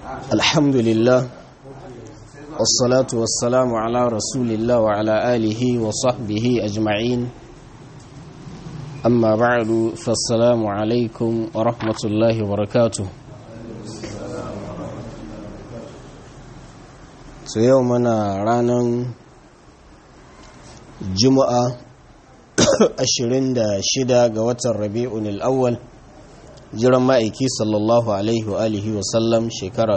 الحمد لله والصلاة والسلام على رسول الله وعلى آله وصحبه أجمعين أما بعد فالسلام عليكم ورحمة الله وبركاته سيومنا رانا جمعة ashirin da shida ga watan rabi'un al'awwal jiran ma'aiki sallallahu alaihi wa alihi wa sallam shekara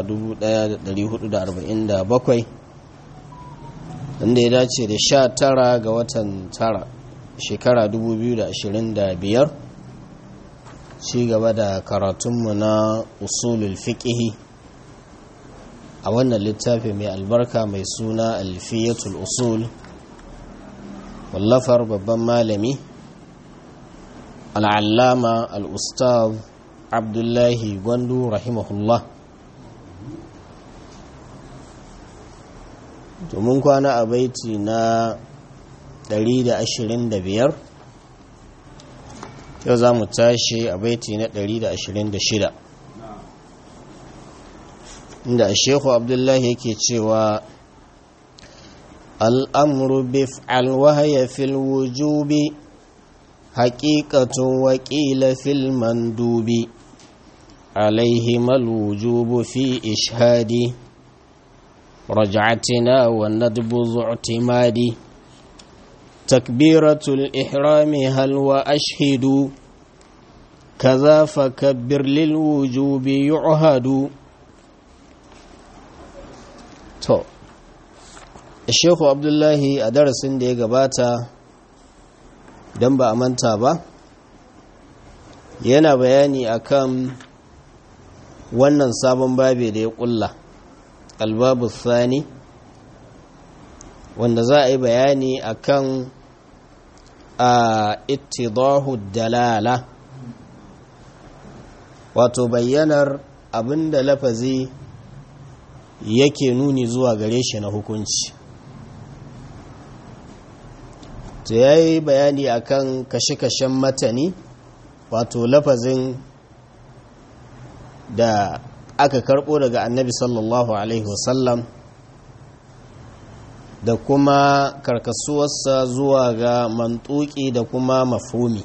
1447 wanda ya dace da sha tara ga watan tara shekara 2025 ci gaba da karatunmu na usulul fiƙihi a wannan littafi mai albarka mai suna alfiyatul usul wallafar babban malami al'allama al'ustaz abdullahi gwandu rahimahullah domin kwana a baiti na 125 yau za mu tashi a baiti na 126 inda a shekhu abdullahi yake cewa الأمر بفعل وهي في الوجوب حقيقة وقيل في المندوب عليهما الوجوب في إشهاد رجعتنا والندب ذو اعتماد تكبيرة الإحرام هل وأشهد كذا فكبر للوجوب يعهد تو Shehu Abdullahi a darasin da ya gabata don ba a manta ba yana bayani akan wannan sabon babe da ya kulla albabu thani wanda za a yi bayani akan a ittidahu dalala wato bayyanar abinda lafazi yake nuni zuwa gare shi na hukunci to ya yi bayani akan kashe-kashen matani wato lafazin da aka karbo daga annabi sallallahu alaihi wasallam da kuma karkasuwarsa zuwa ga mantuki da kuma mafumi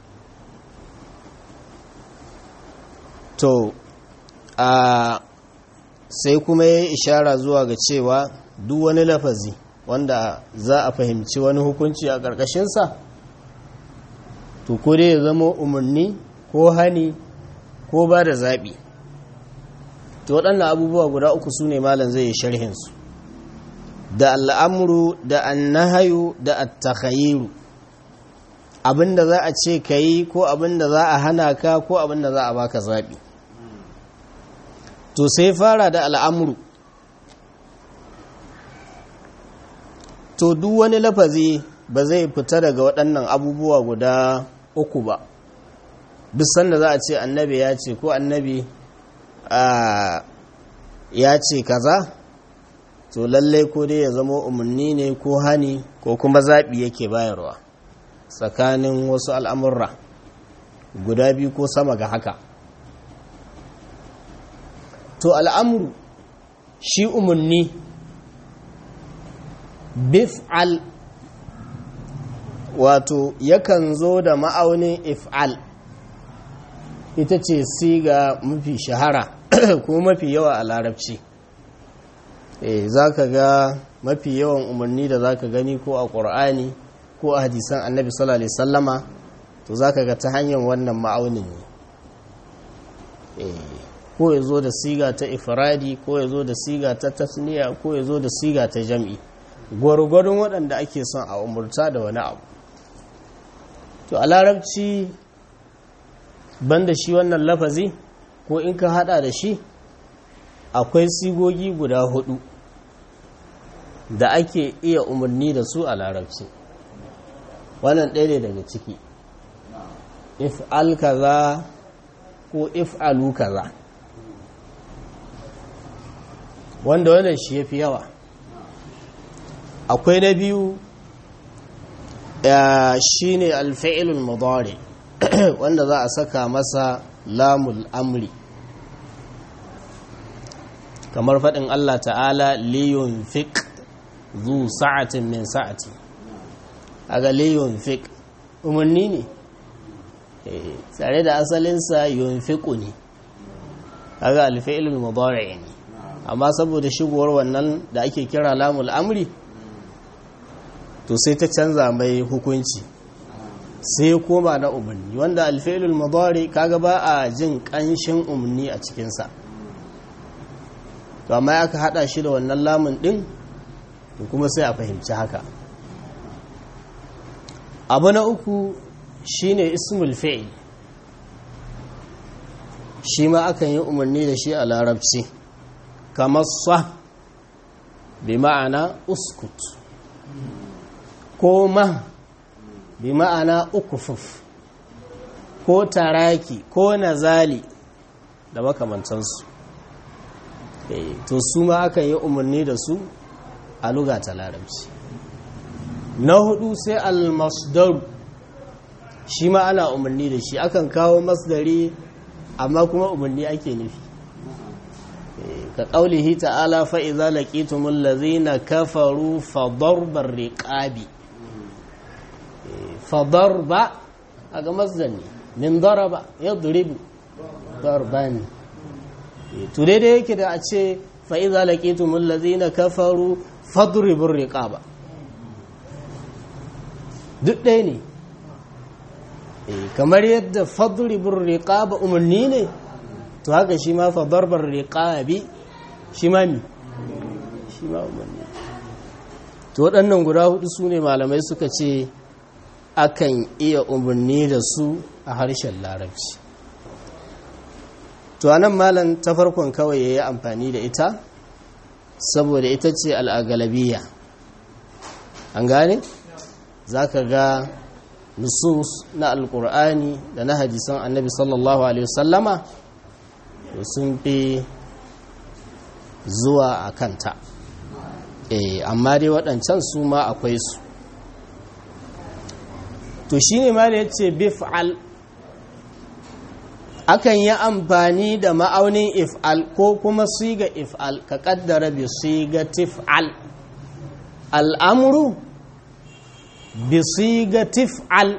to a sai kuma ya ishara zuwa ga cewa duk wani lafazi wanda za a fahimci wani hukunci a ƙarƙashinsa to ko dai ya zama umarni ko hani ko ba da zaɓi to waɗannan abubuwa guda uku su ne malam zai yi sharhinsu da al'amuru da annahayu da attakhayiru abinda za a ce ka yi ko abinda za a hana ka ko abinda za a baka zaɓi to sai fara da al'amuru to duk wani lafazi ba zai fita daga waɗannan abubuwa guda uku ba duk sanda za a ce annabi ya ce ko annabi ya ce kaza to lallai ko dai ya zama umarni ne ko hani ko kuma zaɓi yake bayarwa tsakanin wasu al'amurra guda biyu ko sama ga haka to al'amuru shi umarni bif'al wato yakan zo da ma'aunin if'al ita ce siga mafi shahara ko mafi yawa a larabci e, za ka ga mafi yawan umarni da za ka gani ko a ƙur'ani ko a hadisan annabi sallallahu alaihi sallama to za ka ga ta hanyar wannan ma'aunin ne e, ko ya zo da siga ta ifradi ko ya zo da siga ta tasniya ko ya zo da siga ta jam'i gwargwadon waɗanda ake son a umurta da wani abu to a larabci banda shi wannan lafazi ko in ka hada da shi akwai sigogi guda hudu da ake iya umarni da su a larabci wannan ɗaya ne daga ciki if'al kaza ko if'alu kaza wanda wannan shi ya fi yawa akwai na biyu shi ne alfa'ilul mudari wanda za a saka masa lamul amri kamar faɗin Allah ta'ala liyun fiq zu sa'atin min sa'ati aga liyun fiq umarni ne tsare da asalinsa yun fiƙu ne aga alfi'ilul mudari ne amma saboda shigowar wannan da ake kira lamul amri to sai ta canza mai hukunci sai koma na umarni wanda alfi'ilul mudari kaga ba a jin ƙanshin umarni a cikinsa to amma aka hada shi da wannan lamun din to kuma sai a fahimci haka abu na uku shine ismul fi'il shi ma akan yi umarni da shi a larabci kamar sa bi ma'ana uskut ko ma bi ma'ana ukufuf ko taraki ko nazali da makamantansu to su ma akan yi umarni da su a luga ta larabci na hudu sai almasdar shi ma ana umarni da shi akan kawo masdari amma kuma umarni ake nufi ka ƙaulihi ta'ala fa'iza laƙitumun lazina kafaru fadarbar riƙabi fadarba a ga masdar ne min daraba ya duribu darbani to daidai yake da a ce fa'iza laƙitumun lazina kafaru fadribin riƙaba duk ɗaya ne kamar yadda fadribin riƙaba umarni ne to haka shi ma fadarbar riƙabi shi ma mi shi ma umarni to waɗannan guda hudu su ne malamai suka ce akan iya umarni da su a harshen larabci to anan malam ta farkon kawai ya yi amfani da ita saboda ita ce al'agalabiya an gane za ka ga nusus na alkur'ani da na hadisan annabi sallallahu alaihi wasallama sun fi zuwa a kanta eh amma dai waɗancan su ma akwai su to shi ne ma da ya ce bif'al akan yi amfani da ma'aunin if'al ko kuma siga if'al ka kaddara bi siga tif'al al'amuru bi siga tif'al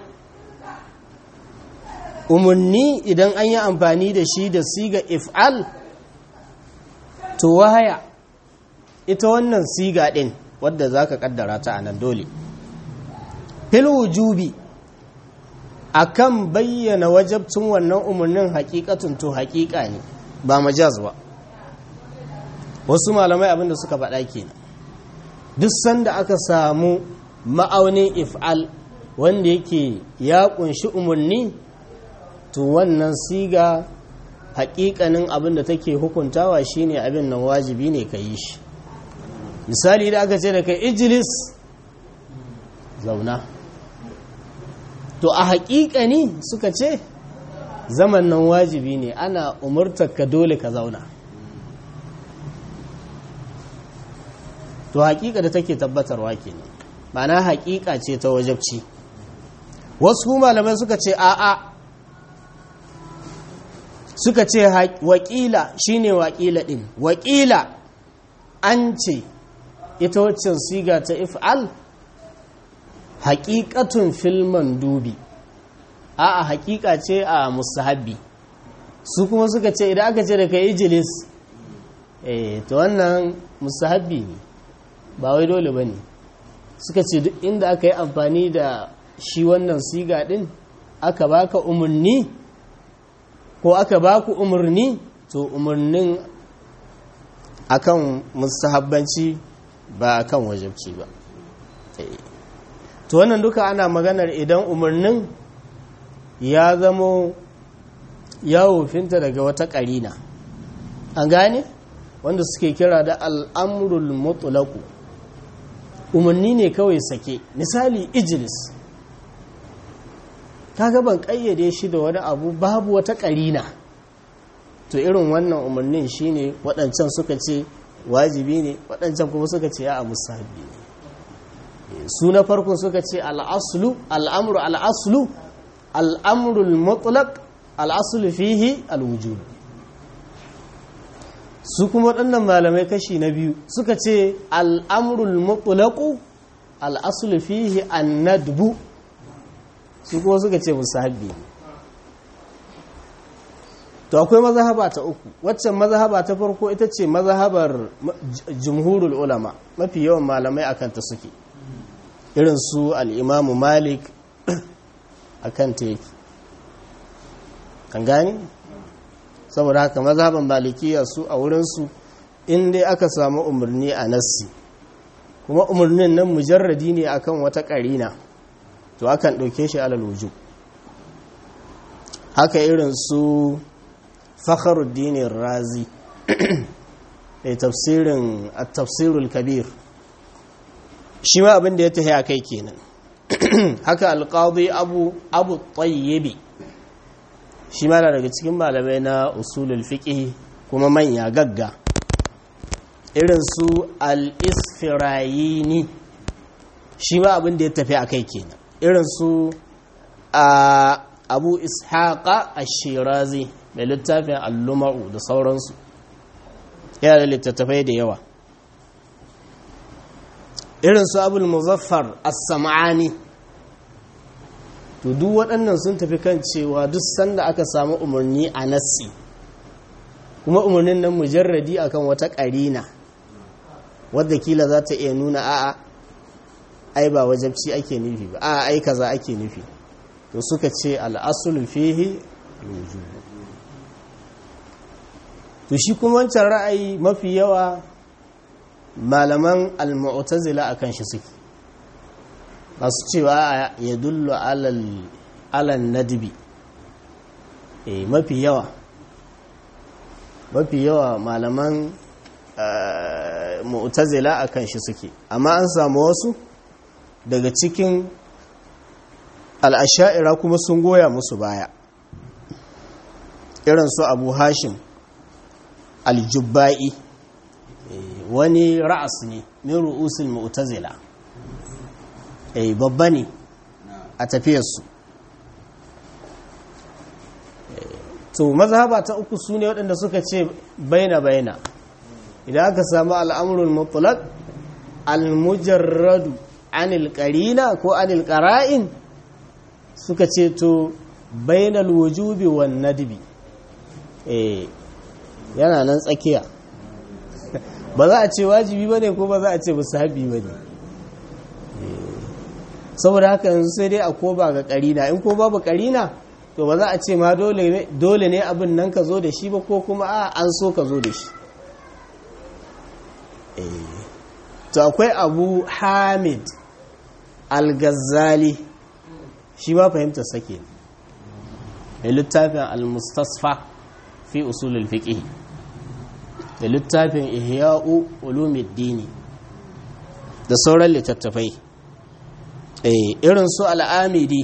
umarni idan an yi amfani da shi da siga if'al to wahaya ita wannan siga ɗin wadda za ka kaddara ta anan dole fil wujubi akan bayyana wajabcin wannan umarnin hakikatun to hakika ne ba majaz ba wasu malamai abinda suka faɗa kenan duk sanda aka samu ma'aunin if'al wanda yake ya kunshi umarni to wannan siga hakikanin abinda take hukuntawa shine abin nan wajibi ne ka yi shi misali da aka ce da kai ijilis zauna to a haƙiƙani suka ce zaman nan wajibi ne ana umurtar ka dole ka zauna to haƙiƙa da take tabbatarwa kenan ma'ana haƙiƙa ce ta wajabci wasu malamai suka ce a'a suka ce waƙila shine waƙila ɗin waƙila an ce ita waccan siga ta if'al haƙiƙatun filman dubi a a haƙiƙa ce a musahabi su kuma suka ce idan aka ce da ka ijilis eh to wannan musahabi ne ba wai dole ba ne suka ce duk inda aka yi amfani da shi wannan siga ɗin aka baka umarni ko aka baku umarni to umarnin akan musahabbanci ba akan wajabci ba to wannan duka ana maganar idan umarnin ya zamo ya wofinta daga wata ƙarina an gane wanda suke kira da al'amurul mutulaku umarni ne kawai sake misali ijilis kaga ban ƙayyade shi da wani abu babu wata ƙarina to irin wannan umarnin shine waɗancan suka ce wajibi ne waɗancan kuma suka ce ya a musahabi ne su na farko suka ce al'aslu al'amuru al'aslu al'amurul mutlaq al'aslu fihi al'wujub su kuma waɗannan malamai kashi na biyu suka ce al'amrul mutulaku al'asul fihi annadbu su kuma suka ce musahabi to akwai mazahaba ta uku waccan mazahaba ta farko ita ce mazahabar jumhurul ulama mafi yawan malamai akan ta suke irin su al'imamu malik akan ta yake kan gani saboda haka mazhaban malikiya su a wurinsu in dai aka samu umarni a nassi kuma umarnin nan mujarradi ne akan wata karina to akan ɗauke shi alal wujub haka irin su fakharuddin razi da tafsirin at-tafsirul kabir shi ma abin da ya tafi akai kenan haka alqadi abu abu tayyibi shi ma daga cikin malamai na usulul fiqh kuma manya gagga irin su al-isfirayini shi ma abin da ya tafi akai kenan irin su a abu ishaqa ash-shirazi mai littafin al-luma'u da sauransu yana da littattafai da yawa irin su abul muzaffar as-sam'ani to duk waɗannan sun tafi kan cewa duk sanda aka samu umarni a nassi kuma umarnin nan mujarradi akan wata ƙarina wadda kila za ta iya nuna a'a ai ba wajabci ake nufi ba a'a ai kaza ake nufi to suka ce al'asul fihi to shi kuma wancan ra'ayi mafi yawa malaman al-mu'tazila akan shi suke masu cewa ya dullu alal nadbi e mafi yawa mafi yawa malaman mu'tazila akan shi suke amma an samu wasu daga cikin al'asha'ira kuma sun goya musu baya irin su abu hashim aljubba'i wani ra'as ne min ru'usul mu'tazila eh babba ne a tafiyarsu to mazhaba ta uku su ne waɗanda suka ce baina baina idan aka samu al'amurul mutlaq al-mujarradu anil qarina ko anil qara'in suka ce to bainal wujubi wan nadbi eh yana nan tsakiya ba za a ce wajibi bane ko ba za a ce musahabi bane saboda haka yanzu sai dai a koba ga karina in ko babu karina to ba za a ce ma dole ne abin nan ka zo da shi ba ko kuma a an so ka zo da shi to akwai abu hamid al-ghazali shi ma fahimta sake da littafin al-mustasfa fi usulul fiqh da littafin ihya'u ulumuddin da sauran littattafai irin su al'amidi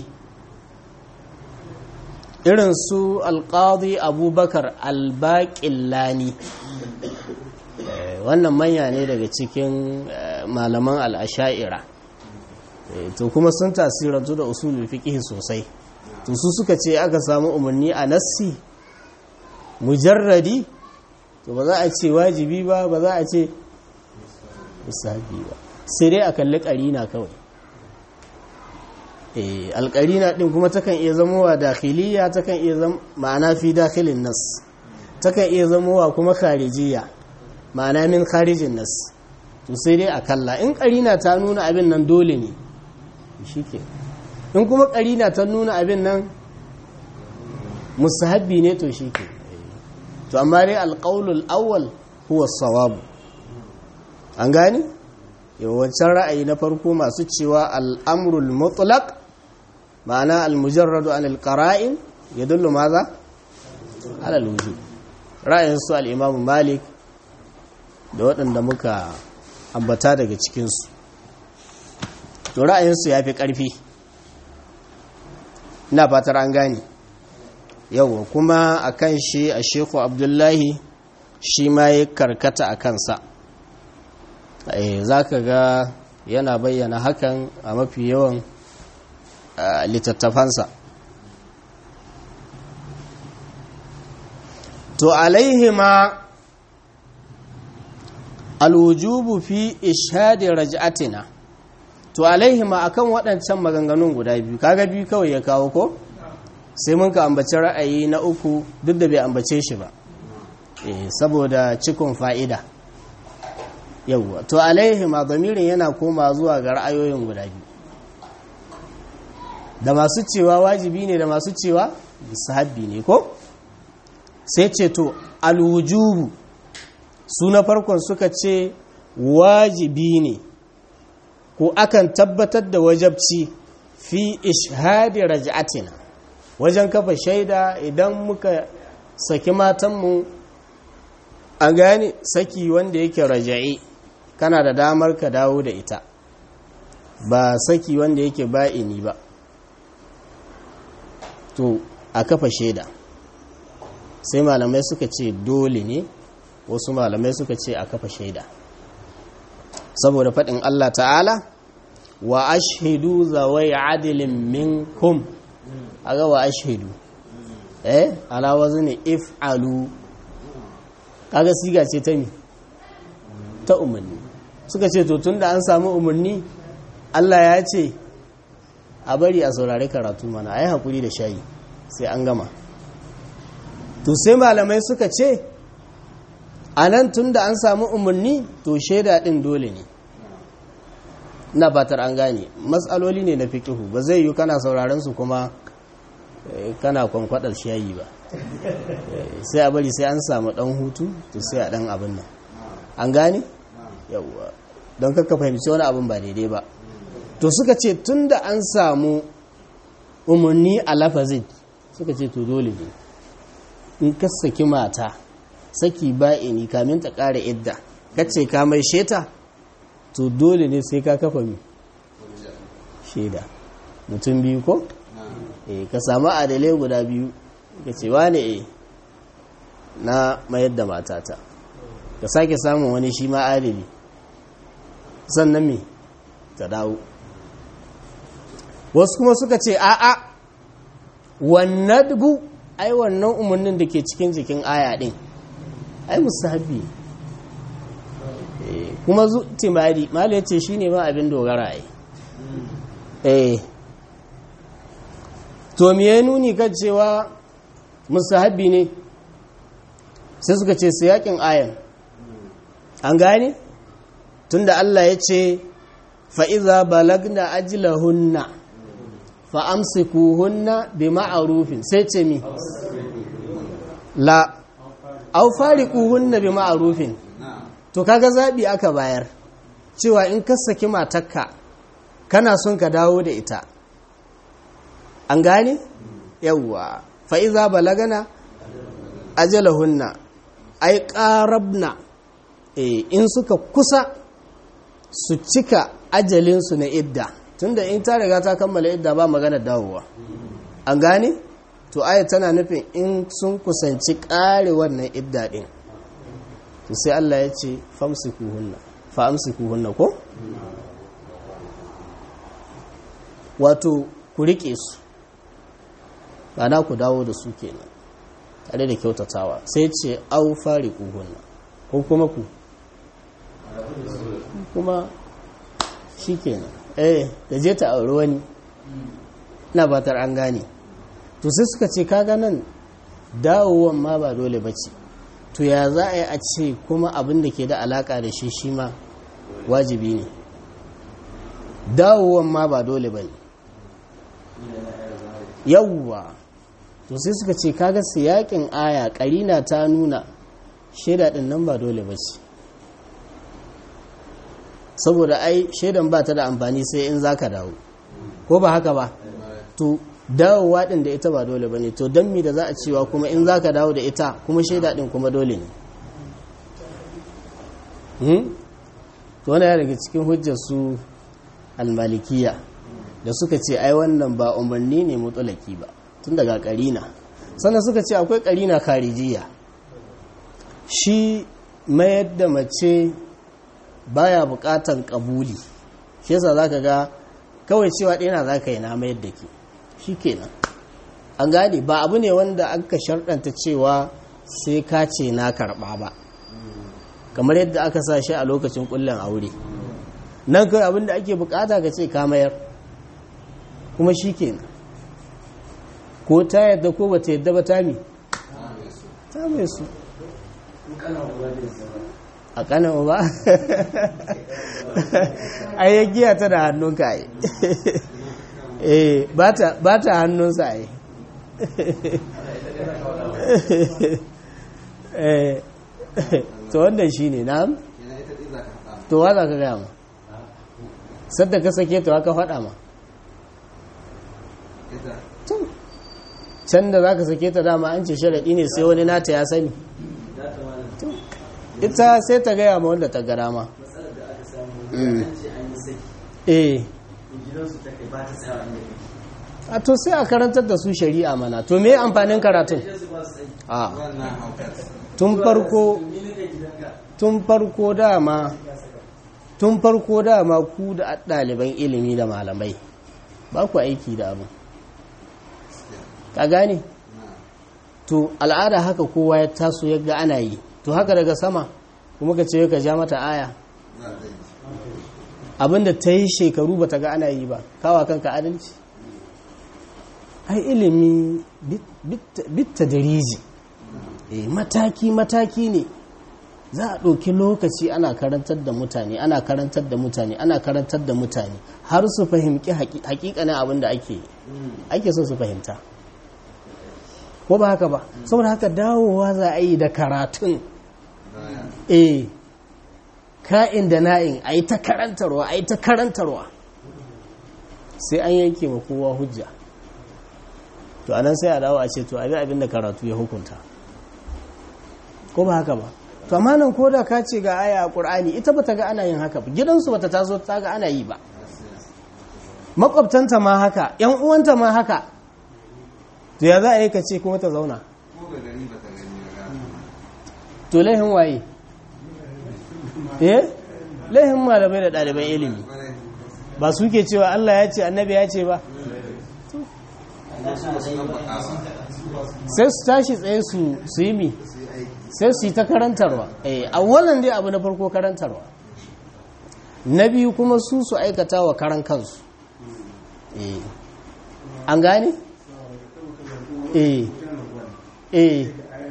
irin su alƙadi abubakar albaƙillani wannan manya ne daga cikin malaman al'asha'ira to kuma sun tasirantu da usulul fiqh sosai to su suka ce aka samu umarni a nassi mujarradi to ba za a ce wajibi ba ba za a ce musabi ba sai dai a kalli ƙarina kawai alƙarina ɗin kuma takan iya zamowa dakhiliya takan iya zama ma'ana fi dakhilin nas takan iya zamowa kuma kharijiyya ma'ana min kharijin nas to sai dai a kalla in ƙarina ta nuna abin nan dole ne shike in kuma ƙarina ta nuna abin nan musahabbi ne to shike to amma dai alƙaulul awwal huwa sawabu an gani yawancin ra'ayi na farko masu cewa al'amrul mutlaq ma'ana al-mujarradu an al-qara'in yadullu maza ala al-wujub ra'ayin su al-imam malik da waɗanda muka ambata daga cikin su to ra'ayin su yafi ƙarfi ina fatar an gane yawa kuma akan shi a sheku abdullahi shi ma ya karkata a kansa za ka ga yana bayyana hakan a mafi yawan littattafansa to alaihima alwujubu fi ishadi raj'atina to alaihima akan waɗancan maganganun guda biyu kaga biyu kawai ya kawo ko sai mun ka ambaci ra'ayi na uku duk da bai ambace shi ba eh saboda cikon fa'ida yawwa to alaihima zamirin yana koma zuwa ga ra'ayoyin guda biyu da masu cewa wajibi ne da masu cewa sahabbi ne ko sai ce to alwujubu su na farkon suka ce wajibi ne ko akan tabbatar da wajabci fi ishadi raj'atina wajen kafa shaida idan muka saki matanmu a gane saki wanda yake raja'i kana da damar ka dawo da ita ba saki wanda yake ba'ini ba to a kafa shaida sai malamai suka ce dole ne wasu malamai suka ce a kafa shaida saboda faɗin Allah ta'ala wa ashhidu zawai adilin minkum aga wa ashhidu eh ala wazni if'alu kaga siga ce ta mi ta umarni suka ce to tunda an samu umarni Allah ya ce a bari a saurari karatu mana ayi hakuri da shayi sai an gama to sai malamai suka ce a nan tun da an samu umarni to shaida ɗin dole ne na fatar an gane matsaloli ne na fikihu ba zai yi kana sauraron su kuma kana kwankwadar shayi ba sai a bari sai an samu ɗan hutu to sai a ɗan abin nan an gane yawwa don kakka fahimci wani abin ba daidai ba to suka ce tun da an samu umarni a lafazin suka ce to dole ne in ka saki mata saki ba'ini kamin ta ƙara idda kace ka mai sheta to dole ne sai ka kafa mi shaida mutum biyu ko eh ka samu adalai guda biyu ka ce wane eh na mayar da matata ka sake samun wani shi ma adali sannan me ta dawo wasu kuma suka ce a'a wannan dubu ai wannan umarnin da ke cikin jikin aya din ai musahabi kuma timari mali ya ce shi ne ma abin dogara ai eh to miye nuni kan cewa musahabi ne sai suka ce su yakin ayan an gane tunda Allah ya ce fa'iza balagna ajilahunna fa'amsikuhunna bi ma'arufin sai ce mi la au fariquhunna bi ma'rufin to kaga zabi aka bayar cewa in ka saki matarka kana son ka dawo da ita an gane yawwa fa iza balagana ajalahunna ay qarabna eh in suka kusa su cika ajalinsu na idda tunda in ta riga ta kammala idda ba magana dawowa an gane to aya tana nufin in sun kusanci ƙare wannan idda ɗin to sai Allah ya ce famsikuhunna fa'amsikuhunna ko wato ku riƙe su na ku dawo da su kenan tare da kyautatawa sai ce au fari kuhunna ko kuma ku kuma shi kenan eh da je ta auri wani na batar an gane to sai suka ce kaga nan dawowan ma ba dole ba ce to ya za a yi a ce kuma abin da ke da alaka da shi shi ma wajibi ne dawowan ma ba dole ba ne yawwa to sai suka ce kaga siyakin aya karina ta nuna shaida din nan ba dole ba ce saboda ai shaidan ba ta da amfani sai in za ka dawo ko ba haka ba to dawowa din da ita ba dole ba ne to don mi da za a cewa kuma in za ka dawo da ita kuma shaida din kuma dole ne to wani ya daga cikin hujjar su almalikiya da suka ce ai wannan ba umarni ne mutulaki ba tun daga karina sannan suka ce akwai karina karijiya shi mayar da mace baya bukatan kabuli shi yasa zaka ga kawai cewa ɗaya za ka yi na mayar da ke shi kenan an gane ba abu ne wanda aka sharɗanta cewa sai ka ce na karɓa ba kamar yadda aka sa shi a lokacin kullum aure nan kai abinda ake bukata ka ce ka mayar kuma shi kenan ko ta yadda ko ba ta yadda ba ta mi ta mai su a kanan ba a yi giya ta da hannunka ai eh ba ta hannunsa ai to wannan shi ne na to wa za ka gaya ma sadda ka sake to aka faɗa ma can da za ka sake ta dama an ce sharaɗi ne sai wani nata ya sani ita sai ta gaya ma wanda ta gara ma eh a to sai a karantar da su shari'a mana to me amfanin karatun a tun farko tun farko dama tun farko dama ku da ɗaliban ilimi da malamai ba ku aiki da abu ka gane to al'ada haka kowa ya taso ya ga ana yi to haka daga sama kuma ka ce ka ja mata aya abinda ta yi shekaru ba ta ga ana yi ba kawa kanka adalci ai ilimi bitta da riji mataki-mataki ne za a ɗauki lokaci ana karantar da mutane ana karantar da mutane ana karantar da mutane har su fahimki hakikanin abin da ake ake so su fahimta ko ba haka ba saboda haka dawowa za a yi da karatun eh ka'in da na'in a yi ta karantarwa a yi ta karantarwa sai an yanke ma kowa hujja to anan sai a dawo a ce to abi abin da karatu ya hukunta ko ba haka ba to amma nan ko da ka ce ga aya a qur'ani ita bata ga ana yin haka ba gidansu bata taso ta ga ana yi ba makwabtanta ma haka yan uwanta ma haka to ya za a yi ka ce kuma ta zauna to laihin waye eh laihin malamai da ɗaliban ilimi ba su ke cewa Allah ya ce annabi ya ce ba sai su tashi tsaye su yi mi sai su yi ta karantarwa a wannan dai abu na farko karantarwa na biyu kuma su su aikata wa karan kansu an gane? eh eh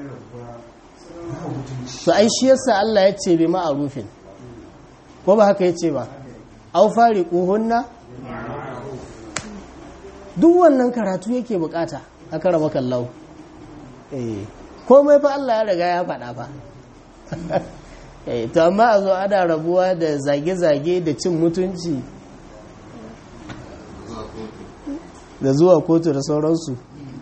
su ai shi yasa Allah ya ce bi ma'arufin ko ba haka ya ce ba au fari ƙuhunna duk wannan karatu yake bukata a kara makallau eh komai fa Allah ya riga ya faɗa fa eh to amma a zo ana rabuwa da zage-zage da cin mutunci da zuwa kotu da sauransu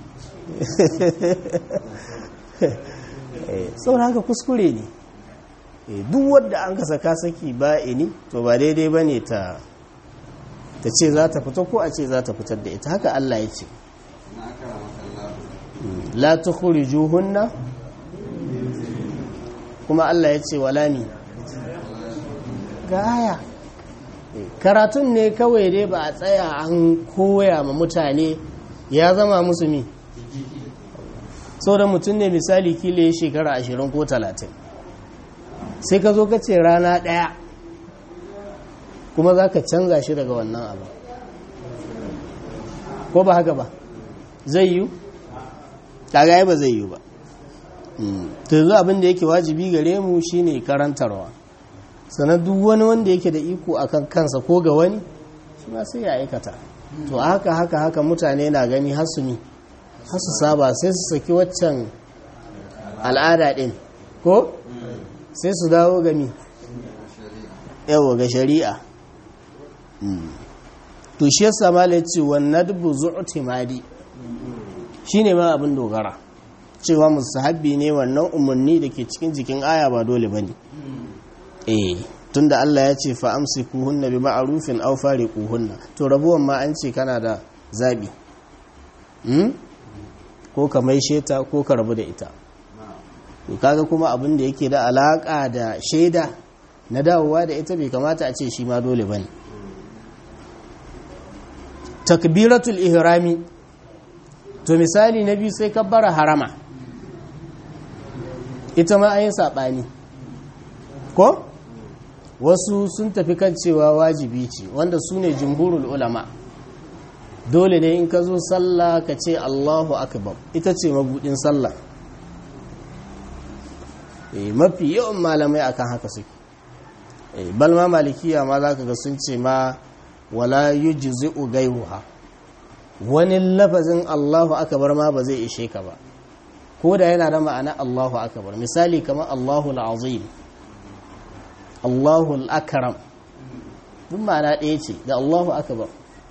sauran haka kuskure ne duk wadda an kasa kasaki ba ini to ba daidai ba ne ta ce za ta fita ko a ce za ta fitar da ita haka Allah ya ce la tukhrijuhunna kuma Allah ya ce wala ni ga aya karatun ne kawai dai ba a tsaya an koya ma mutane ya zama musulmi sau da mutum ne misali kila ya shekara ashirin ko talatin sai ka zo ka ce rana ɗaya kuma za ka canza shi daga wannan abu ko ba haka ba zai yi ƙagaye ba zai yi ba ta yanzu abin da yake wajibi gare mu shine karantarwa sannan duk wani wanda yake da iko akan kansa ko ga wani shi ma sai ya aikata to haka haka haka mutane na gani hasumi har su saba sai su saki waccan al'ada din ko sai su dawo gami yawa ga shari'a to shi yasa mala yace wan nadbu zu'timadi shine ma abin dogara cewa musahabbi ne wannan umarni da ke cikin jikin aya ba dole bane eh tunda Allah ya ce fa amsikuhunna bi ma'rufin aw fariquhunna to rabuwan ma an ce kana da zabi hmm? ko ka maishe ta ko ka rabu da ita to kaga kuma abin da yake da alaka da shaida na dawowa da ita bai kamata a ce shi ma dole bane takbiratul ihrami to misali na biyu sai kabbara harama ita ma ayin saɓani ko wasu sun tafi kan cewa wajibi ce wanda su ne jumhurul ulama dole ne in ka zo sallah ka ce allahu akbar ita ce mabudin sallah mafi yawan malamai akan haka suke balma malikiya ma za ka ga sun ce ma wala yujzi'u gairuha wani lafazin allahu akbar ma ba zai ishe ka ba ko da yana da ma'ana allahu akbar misali kamar allahu al'azim allahu al'akaram duk ma'ana ɗaya ce da allahu akbar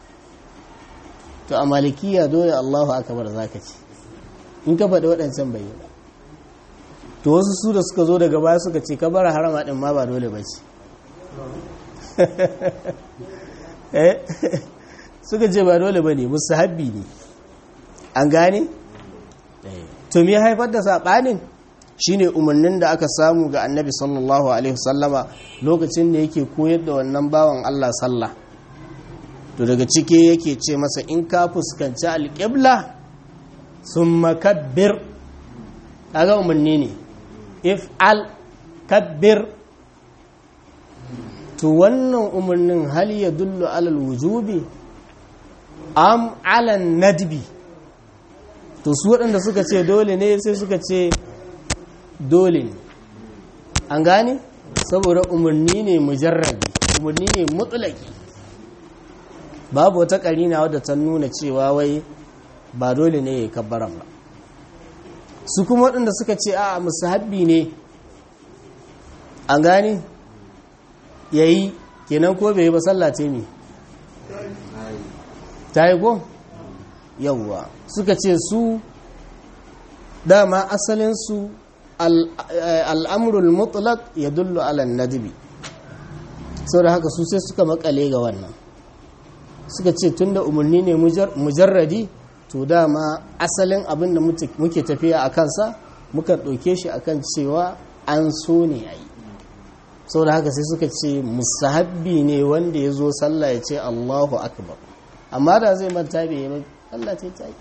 to a malikiya dole allahu akbar za ka ce in ka faɗi waɗancan bai yi ba to wasu su da suka zo daga baya suka ce kabar harama ɗin ma ba dole ba ce suka ce ba dole ba ne musu habbi ne an gane? to me haifar da saɓanin shine umarnin da aka samu ga annabi sallallahu alaihi wasallama lokacin da yake koyar da wannan bawan Allah sallah to daga ciki yake ce masa in ka fuskanci alƙibla sun makabbir kaga umarni ne if al kabbir to wannan umarnin hal ya dullu alal wujubi am alan nadbi to su waɗanda suka ce dole ne sai suka ce dole ne an gane saboda umarni ne mujarrabi umarni ne mutulaki babu wata ƙarina wadda ta nuna cewa wai ba dole ne ya kabbaran ba su kuma waɗanda suka ce a musahabbi ne an gane ya yi kenan ko bai yi ba sallace ne ta yi ko yawwa suka ce su dama asalinsu al'amurul mutlaq ya dullu ala nadibi sau da haka su sai suka makale ga wannan suka ce tunda umarni ne mujarradi to dama asalin abin da muke tafiya a kansa muka ɗauke shi akan cewa an so ne a yi sau da haka sai suka ce musahabbi ne wanda ya zo sallah ya ce allahu akbar amma da zai manta bai yi Allah ce ta yi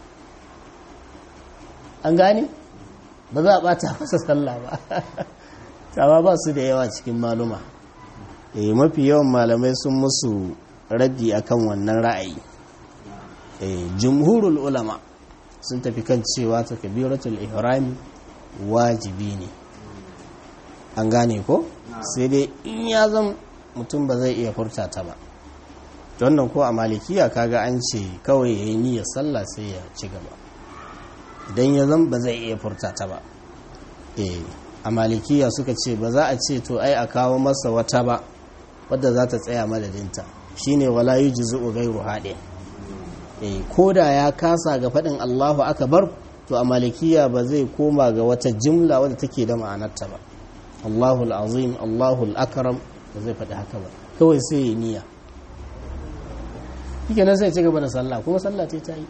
an gane ba za a bata masa sallah ba tawa ba su da yawa cikin maluma eh mafi yawan malamai sun musu raddi akan wannan ra'ayi eh jumhurul ulama sun tafi kan cewa takbiratul ihrami wajibi ne an gane ko sai dai in ya zan mutum ba zai iya furta ta ba wannan ko a malikiya kaga an ce kawai ya yi niyyar sallah sai ya ci gaba idan ya zan ba zai iya furta ta ba eh a malikiya suka ce ba za a ce to ai a kawo masa wata ba wadda za ta tsaya madadinta shine wala yujzu ghayru hadin eh koda ya kasa ga fadin Allahu akbar to a malikiya ba zai koma ga wata jimla wadda take da ma'anarta ba Allahu al-azim Allahu al-akram ba zai faɗi haka ba kawai sai ya niyya shike nan sai ci gaba da sallah kuma sallah ce ta yi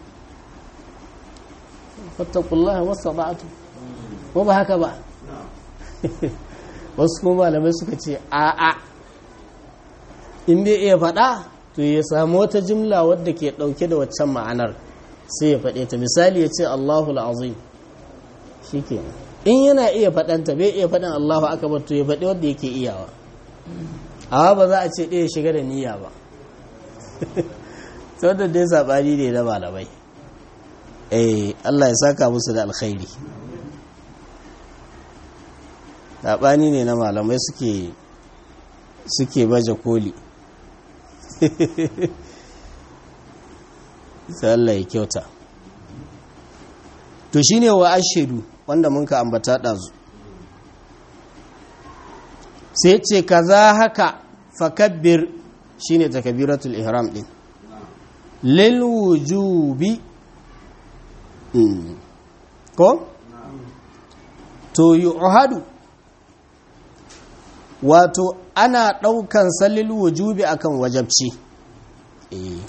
fattakullaha wasu ba'atu ko ba haka ba wasu kuma malamai suka ce a'a in bai iya faɗa to ya samu wata jimla wadda ke ɗauke da waccan ma'anar sai ya faɗe ta misali ya ce allahu azim shi ke in yana iya faɗanta bai iya faɗin allahu akabar to ya faɗi wadda yake iyawa amma ba za a ce ɗaya shiga da niyya ba sau da dai saɓani ne na malamai eh Allah ya saka musu da alkhairi saɓani ne na malamai suke suke baje koli sai Allah ya kyauta to shine wa ashedu wanda mun ka ambata ɗazu sai ce kaza haka fakabbir shine takabiratul ihram din lil wujubi ko to yu'hadu wato ana ɗaukan salil wujubi akan wajabci eh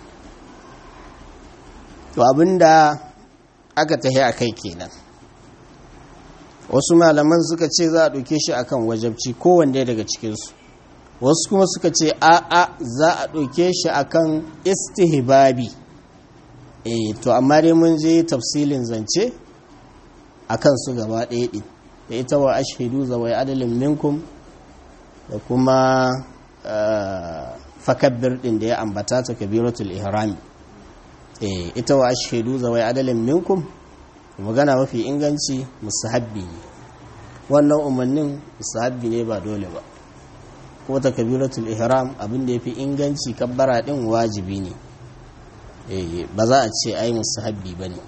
to abinda aka tahi akai kenan wasu malaman suka ce za a ɗauke shi akan wajabci kowanne daga cikinsu wasu kuma suka ce a'a za a ɗauke shi akan istihbabi eh to amma dai mun je tafsilin zance akan su gaba ɗaya ɗin da ita wa ashhidu zawai adalin minkum da kuma fakabbir din da ya ambata ta kabiratul ihrami eh ita wa ashhadu zawai adalin minkum magana mafi inganci musahabbi ne wannan umarnin musahabbi ne ba dole ba ko ta kabiratul ihram abin da yafi inganci kabbara din wajibi ne eh ba za a ce ai musahabbi bane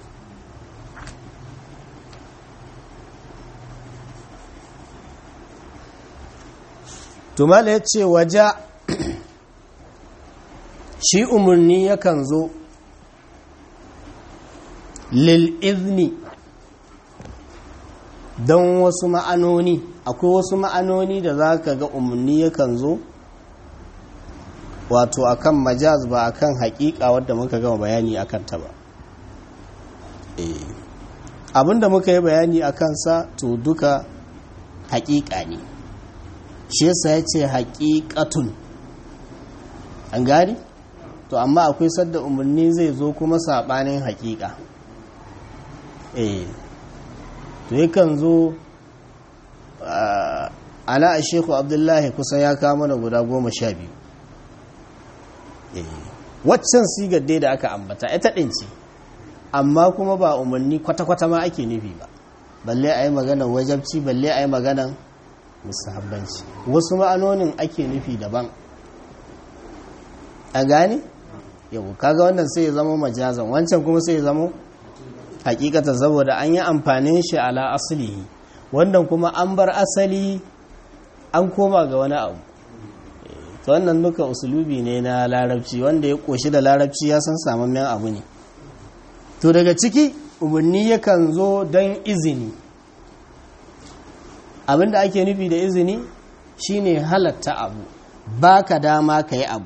tumala ya ce waje shi umarni yakan zo lil'izni don wasu ma'anoni akwai wasu ma'anoni da za ka ga umarni yakan zo wato akan majaz ba akan hakika wadda muka gama bayani akan ta ba abinda muka yi bayani akan sa to duka hakika ne shi yasa ya ce haƙiƙatun an gani to amma akwai sadda umarni zai zo kuma saɓanin haƙiƙa eh to yakan zo ana a sheku abdullahi kusan ya kawo mana guda goma sha biyu waccan sigar dai da aka ambata ita ɗin ce amma kuma ba umarni kwata-kwata ma ake nufi ba balle a yi maganar wajabci balle a yi maganar musahabbanci wasu ma'anonin ake nufi daban a gane yau kaga wannan sai ya zama majazan wancan kuma sai ya zama hakikata saboda an yi amfanin shi ala asali wannan kuma an bar asali an koma ga wani abu to wannan duka usulubi ne na larabci wanda ya koshi da larabci ya san samammen abu ne to daga ciki umarni yakan zo don izini abinda ake nufi da izini shine halatta abu baka dama ka yi abu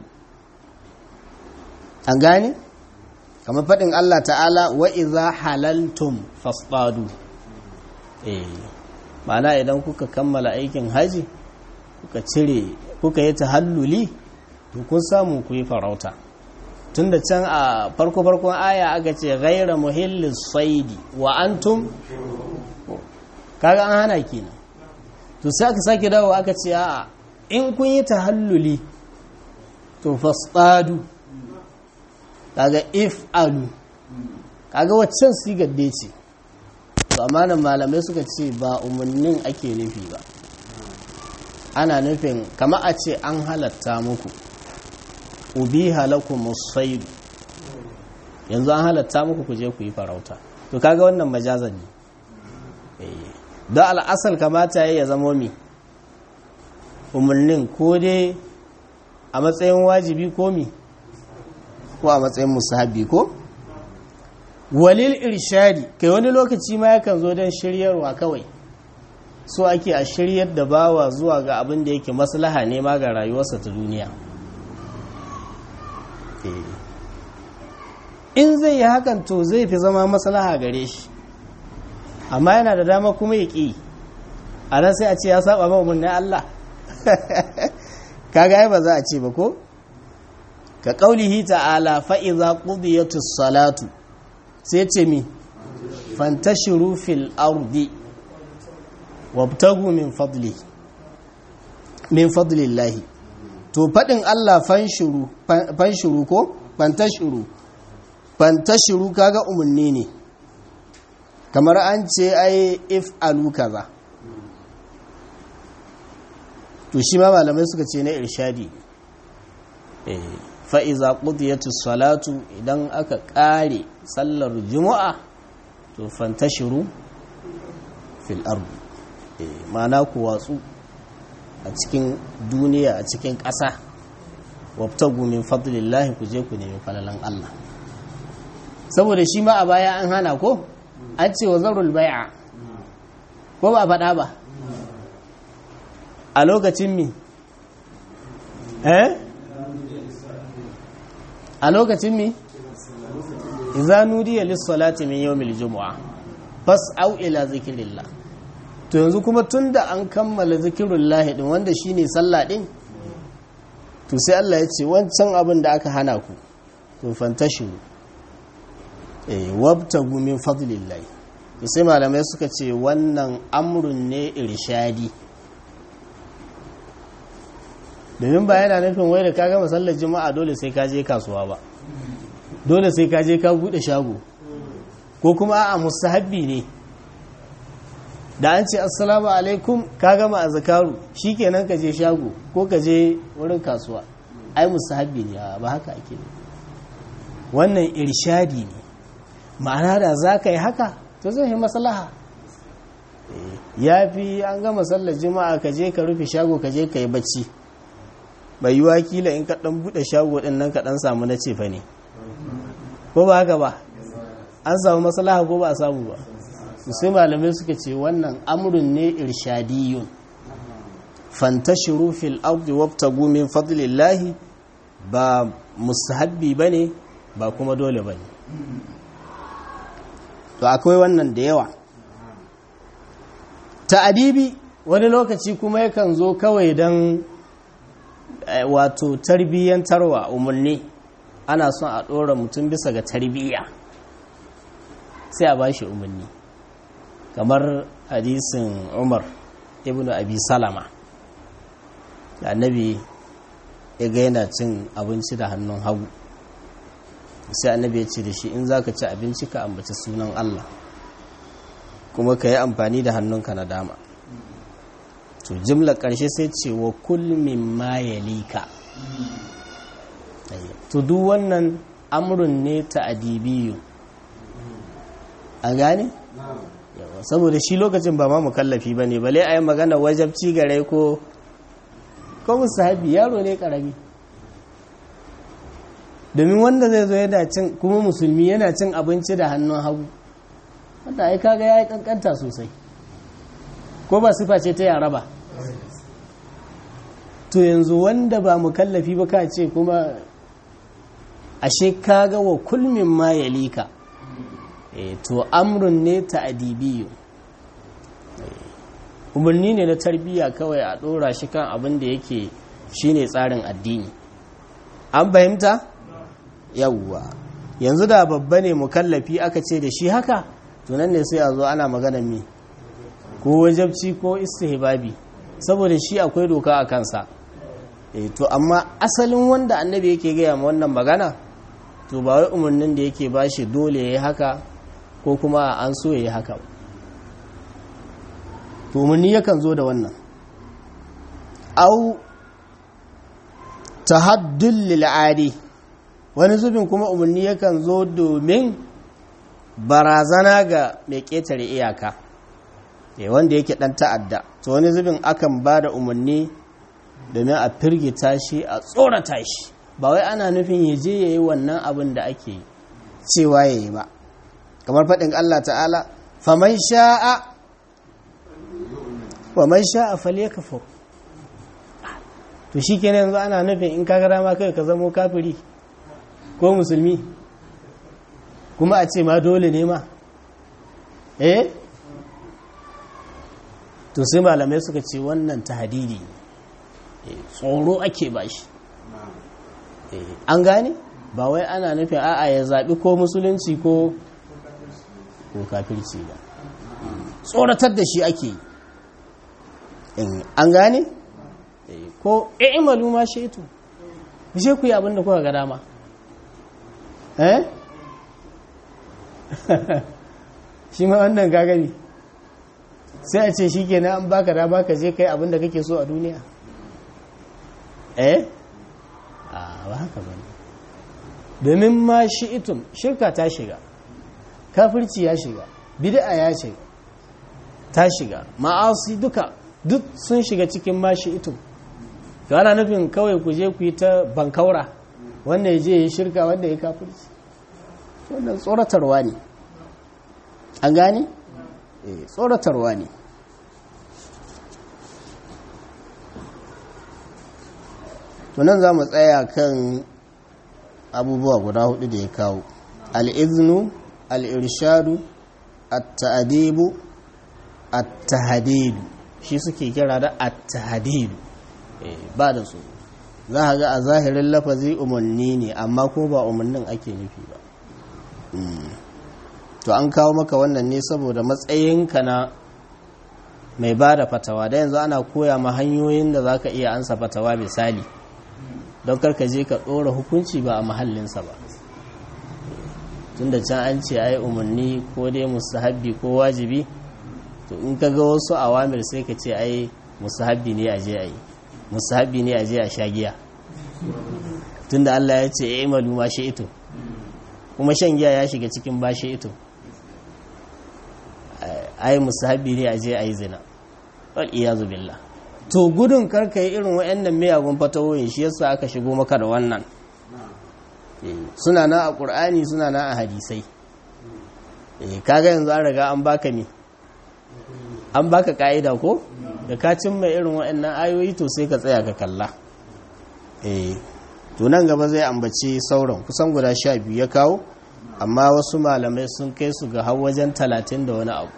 an gane kamar faɗin Allah ta'ala wa iza halaltum fasfadu eh ma'ana idan kuka kammala aikin haji kuka cire kuka yi tahalluli to kun samu ku yi farauta tunda can a farko farkon aya aka ce ghaira muhillis saidi wa antum kaga an hana kenan to sai aka sake dawo aka ce a in kun yi tahalluli to fasadu kaga if alu kaga waccan sigar dai ce to amanan malamai suka ce ba umarnin ake nufi ba ana nufin kama a ce an halatta muku ubi halaku musaidu yanzu an halatta muku ku je ku yi farauta to kaga wannan majazan ne don al'asal kamata ya zama mi umarnin ko dai a matsayin wajibi ko mi ko a matsayin musahabi ko walil irshadi kai wani lokaci ma yakan zo don shiryarwa kawai so ake a shiryar da bawa zuwa ga abin da yake maslaha ne ma ga rayuwarsa ta duniya in zai yi hakan to zai fi zama maslaha gare shi amma yana da dama kuma ya ƙi a nan sai a ce ya saba ma umarnin Allah kaga ai ba za a ce ba ko ka ƙaulihi ta'ala fa'iza ƙudiyatus salatu sai ce mi fantashiru fil ardi wabtagu min fadli min fadlillahi to faɗin Allah fanshuru fanshuru ko fantashiru fantashiru kaga umarni ne kamar an ce ai if alu kaza to shi ma malamai suka ce na irshadi fa'iza ƙudiyatu salatu idan aka ƙare sallar juma'a to fantashiru fil ardu mana ku watsu a cikin duniya a cikin ƙasa wabtagu min fadlillahi ku je ku nemi falalan Allah saboda shi ma a baya an hana ko an ce wa zarul bai'a ko ba faɗa ba a lokacin mi eh a lokacin mi idza nudiya lis-salati min yawmil jumu'a fas'au ila zikrillah to yanzu kuma tunda an kammala zikrullah din wanda shine sallah din to sai Allah ya ce wancan abin da aka hana ku to fantashiru eh wabtagu min fadlillah to sai malamai suka ce wannan amrun ne irshadi domin ba yana nufin wai da ka gama sallar juma'a dole sai ka je kasuwa ba dole sai ka je ka bude shago ko kuma a mustahabbi ne da an ce assalamu alaikum ka gama a zakaru shikenan ka je shago ko ka je wurin kasuwa ai mustahabbi ne ba haka ake ne wannan irshadi ne ma'ana da za ka yi haka to zai yi maslaha ya fi an gama sallar juma'a ka je ka rufe shago ka je ka yi bacci bai yi wakila in ka dan bude shago din nan ka dan samu na cefa ne ko ba haka ba an samu maslaha ko ba a samu ba sai malamai suka ce wannan amrun ne irshadiyun fantashiru fil ardi wabtagu min fadlillahi ba mustahabbi bane ba kuma dole bane to akwai wannan da yawa ta'adibi wani lokaci kuma yakan zo kawai don wato tarbiyyantarwa umarni ana son a ɗora mutum bisa ga tarbiyya sai a ba shi umarni kamar hadisin umar ibn abi salama da annabi ya ga yana cin abinci da hannun hagu sai annabi ya ce da shi in za ka ci abinci ka ambaci sunan allah kuma ka yi amfani da hannunka na dama to jimla ƙarshe sai ce wa kulmin ma ya lika to duk wannan amurin ne ta adibiyu an gane? saboda shi lokacin ba ma mukallafi ba ne bale a yi magana wajabci gare ko ko musahabi yaro ne karami domin wanda zai zo yana cin kuma musulmi yana cin abinci da hannun hagu wanda ai kaga ya yi kankanta sosai ko ba sifa ce ta yara ba to yanzu wanda ba mukallafi ba ka ce kuma ashe kaga wa kulmin ma ya lika to amrun ne ta adibiyu umarni ne na tarbiyya kawai a ɗora shi kan abin da yake shine tsarin addini an fahimta yawwa yanzu da babba ne mukallafi aka ce da shi haka tunan ne sai a zo ana magana mi ko wajabci ko istihbabi saboda shi akwai doka a kansa e, to amma asalin wanda annabi yake gaya ma wannan magana to ba wai umarnin da yake ba shi dole ya yi haka ko kuma an so ya yi haka to umarni yakan zo da wannan au tahaddul lil'adi wani zubin kuma umarni yakan zo domin barazana ga mai ƙetare iyaka wanda yake ɗan ta'adda to wani zubin akan ba da umarni domin a firgita shi a tsorata shi ba wai ana nufin ya je ya yi wannan abin da ake cewa ya yi ba kamar faɗin Allah ta'ala faman sha'a faman sha'a fale kafo to shi kenan yanzu ana nufin in ka gara ma kai ka zamo kafiri ko musulmi kuma a ce ma dole ne ma eh to sai malamai suka ce wannan tahadidi tsoro ake ba shi an gane ba wai ana nufin a'a ya zaɓi ko musulunci ko ko kafirci ba tsoratar da shi ake yi an gane ko i'malu ma shaitu bishe ku yi abinda kuka ga dama eh shi ma wannan gagari sai a ce shi ke an baka da baka je kai abinda kake so a duniya eh a ba haka ba domin ma shi itum shirka ta shiga kafirci ya shiga bid'a ya shiga ta shiga ma'asi duka duk sun shiga cikin ma shi itum to ana nufin kawai ku je ku yi ta bankaura wanda ya je ya yi shirka wanda ya kafirci wannan tsoratarwa ne an gane? tsoratarwa ne tunan za mu tsaya kan abubuwa guda hudu da ya kawo al'iznu al'irshadu at-ta'adibu at-tahadidu shi suke kira da at-tahadidu ba da su za a ga a zahirin lafazi umarni ne amma ko ba umarnin ake nufi ba to an kawo maka wannan ne saboda matsayinka na mai ba da fatawa da yanzu ana koya ma hanyoyin da za ka iya ansa fatawa misali don karka je ka ɗora hukunci ba a mahallinsa ba tun da can an ce ai umarni ko dai mustahabbi ko wajibi to in ka ga wasu awamir sai ka ce ai mustahabbi ne a je a yi mustahabbi ne a je a sha giya tun da Allah ya ce ya yi maluma shi ito kuma shan giya ya shiga cikin ba shi ito ai mustahabbi ne a je a yi zina wal iyazu billah to gudun karka yi irin waɗannan miyagun fatawoyin shi yasa aka shigo maka da wannan suna na a ƙur'ani suna na a hadisai kaga yanzu an riga an baka mi an baka ka'ida ko da ka cimma irin waɗannan ayoyi to sai ka tsaya ka kalla to nan gaba zai ambaci sauran kusan guda sha biyu ya kawo amma wasu malamai sun kai su ga har wajen talatin da wani abu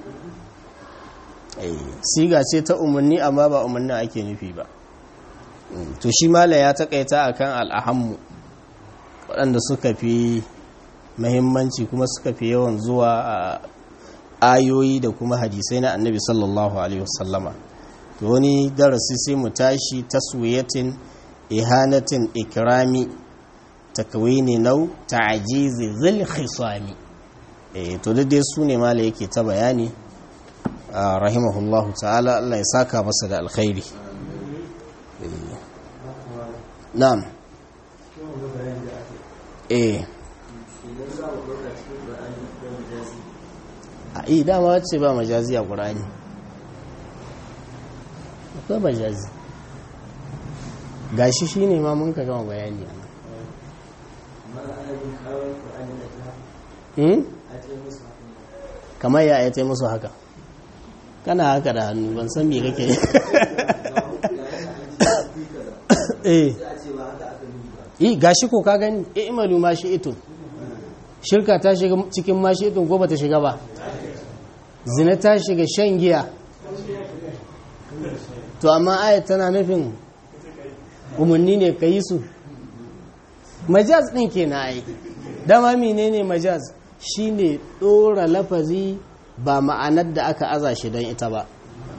siga ce ta umarni amma ba umarni ake nufi ba to shi mala ya takaita akan al'ahammu waɗanda suka fi mahimmanci kuma suka fi yawan zuwa a ayoyi da kuma hadisai na annabi sallallahu alaihi wasallama to wani darasi sai mu tashi taswiyatin ihanatin ikrami takwini nau ta'jizi zil khisami eh to dai su ne mala yake ta bayani rahimahullahu ta'ala Allah ya saka masa da alkhairi na'am eh a yi dama wacce ba majazi a ƙurani akwai majazi gashi shi ne ma mun ka gama bayani kamar ya ya musu haka kana haka da hannu ban san me kake eh yi gashi ko ka gani e imalu ma shi ito shirka ta shiga cikin ma shi ito ko bata shiga ba zina ta shiga shan giya to amma ayat tana nufin umarni ne ka yi su majaz ɗin ke na ai dama menene majaz shine ɗora lafazi ba ma'anar da aka aza shi don ita ba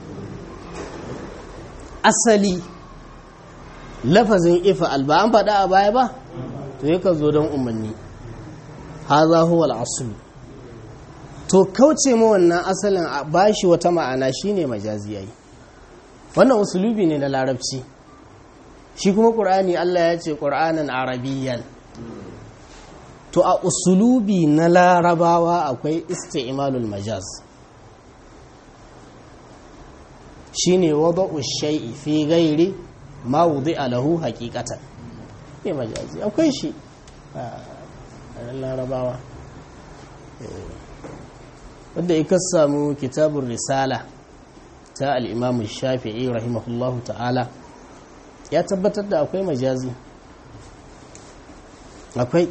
asali lafazin ifa'al ba an faɗa a baya ba to yakan zo don umarni haza huwa al'asul to kauce ma wannan asalin a bashi wata ma'ana shine majazi yayi wannan usulubi ne na larabci shi kuma ƙur'ani Allah ya ce ƙur'anin arabiyyan to a usulubi na larabawa akwai isti'malul majaz shine wada'u shay'i fi ghairi ma wudi'a lahu haqiqatan ne majazi akwai shi a larabawa wanda ya samu kitabun risala ta al-imam shafi'i rahimahullahu ta'ala ya tabbatar da akwai majazi akwai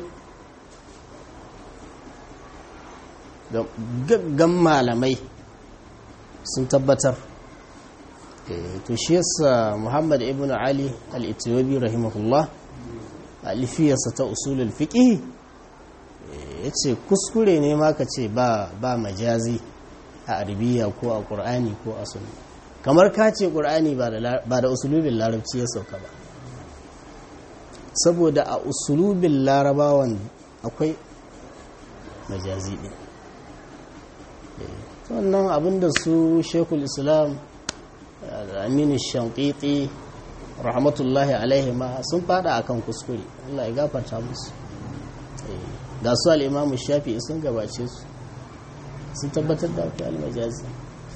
da gaggan malamai sun tabbatar to shi yasa muhammad ibn ali al-ethiopi rahimahullah alifiyarsa ta usulul fiqh ya ce kuskure ne ma ka ce ba majazi a arabiya ko a ƙur'ani ko a sunni kamar ka ce ƙur'ani ba da usulubin larabci ya sauka ba saboda a usulubin larabawan akwai majazi ɗin wannan abinda su shekul islam aminu shankiti rahmatullahi alaihi ma sun fada akan kuskure Allah ya gafarta musu ga su al'imamu shafi sun gabace su sun tabbatar da akwai almajazi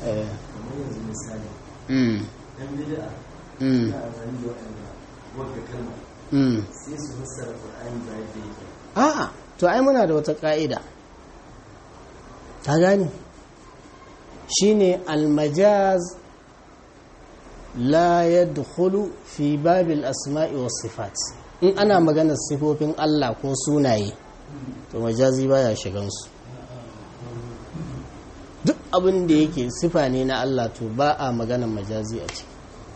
a'a to ai muna da wata ka'ida ta gani shine almajaz la yadkhulu fi babil asma'i was sifat in ana maganar sifofin Allah ko sunaye to majazi baya shigan su duk abin da yake sifa ne na Allah to ba a maganar majazi a ciki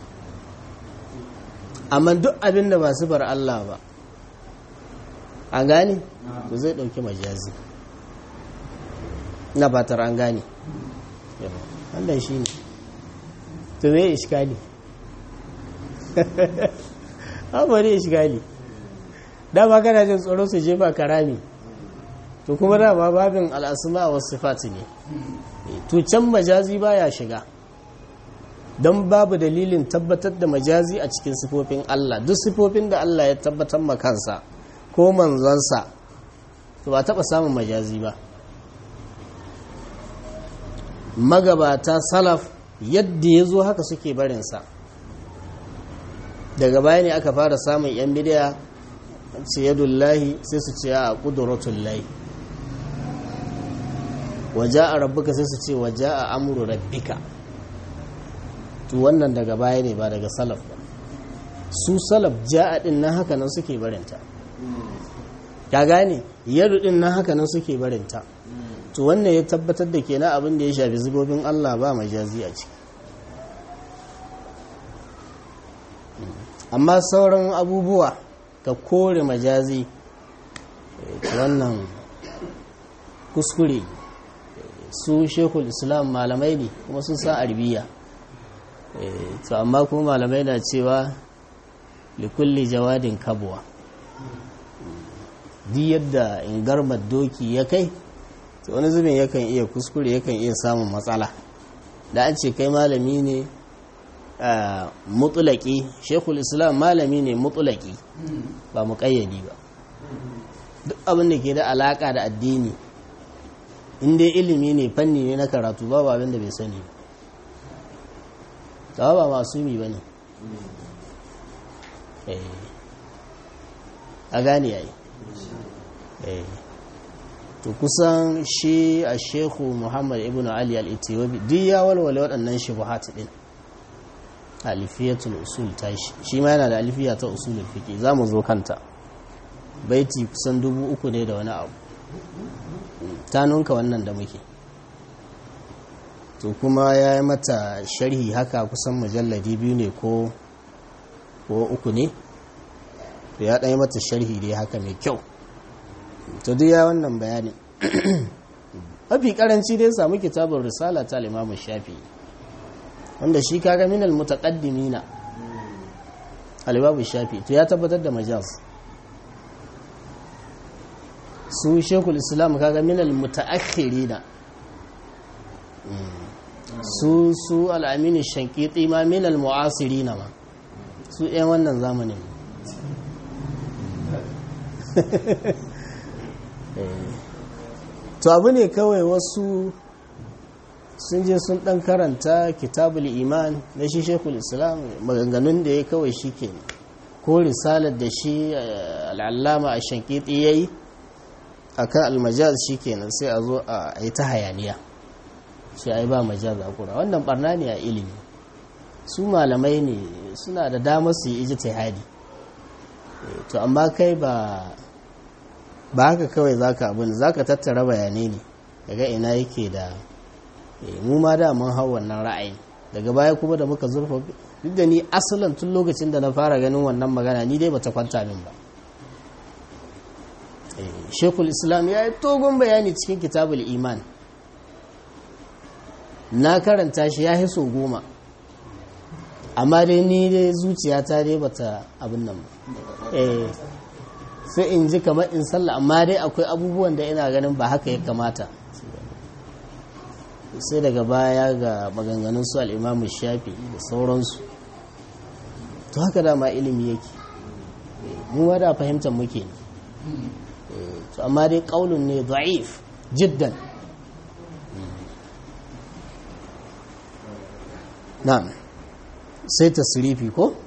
amma duk abin da ba sifar Allah ba an gane to zai dauki majazi na fatar an gane wannan shi ne to me iskali abu ne iskali dama kana jin tsoro su jefa karami to kuma dama babin al'asma wa sifati ne to can majazi baya shiga don babu dalilin tabbatar da majazi a cikin sifofin Allah duk sifofin da Allah ya tabbatar makansa ko manzansa to ba taɓa samun majazi ba magabata salaf yadda ya zo haka suke barinsa daga baya ne aka fara samun 'yan bidiya ce yadullahi sai su ce a ƙudurotullahi waje a rabbuka sai su ce waje a amuru rabbika to wannan daga baya ne ba daga salaf ba su salaf ja'a din nan haka nan suke barinta ka gane yadu din nan haka nan suke barinta to wannan ya tabbatar da kenan abin da ya shafi zubobin Allah ba majazi a ciki amma sauran abubuwa ka kore majazi wannan kuskure su shekul islam malamai ne kuma sun sa arbiya to amma kuma malamai na cewa likulli jawadin kabuwa di yadda ingarmar doki ya kai to wani zubin yakan iya kuskure yakan iya samun matsala da an ce kai malami ne mutulaki shekul islam malami ne mutulaki ba muƙayyadi ba duk abin da ke da alaka da addini inda ilimi ne fanni ne na karatu babu abin da bai sani ba ba masumi ba ne a gane yayi to kusan shi a shehu muhammad ibn ali al-etiyobi duk ya walwale waɗannan shubuhat din alifiyatul usul ta shi shi ma yana da alifiya ta usulul fiqi za mu zo kanta baiti kusan dubu uku ne da wani abu ta nunka wannan da muke to kuma ya yi mata sharhi haka kusan mujalladi biyu ne ko uku ne da ya ɗaya mata sharhi dai haka mai kyau to duk ya wannan bayani mafi karanci dai samu kitabun risala ta limamu shafi wanda shi kaga minal mutaqaddimina alibabu shafi to ya tabbatar da majaz su shekul islam kaga minal mutaakhirina su su al'amini shankiti ma minal mu'asirina ma su ɗayan wannan zamanin to abu ne kawai wasu sun je sun dan karanta kitabul iman na shi shekul islam maganganun da ya kawai shi ke ko risalar da shi al'allama a shankiti ya yi a kan almajaz shi kenan sai a zo a yi ta hayaniya shi a yi ba majaz a kura wannan barna ne a ilimi su malamai ne suna da damar su yi ijtihadi to amma kai ba ba haka kawai zaka abin zaka tattara bayanai ne daga ina yake da mu ma da mun hau wannan ra'ayin daga baya kuma da muka zurfa duk da ni asalin tun lokacin da na fara ganin wannan magana ni dai bata kwanta min ba shekul islam ya yi togon bayani cikin kitabul iman na karanta shi ya hiso goma amma dai ni dai zuciyata dai bata abin nan ba sai in ji kamar in sallah amma dai akwai abubuwan da ina ganin ba haka ya kamata sai daga baya ga maganganun su al'imamu shafi da sauransu to haka dama ilimi yake mu wada fahimtar muke ne to amma dai ƙaunin ne da'if jiddan na'am sai tasirifi ko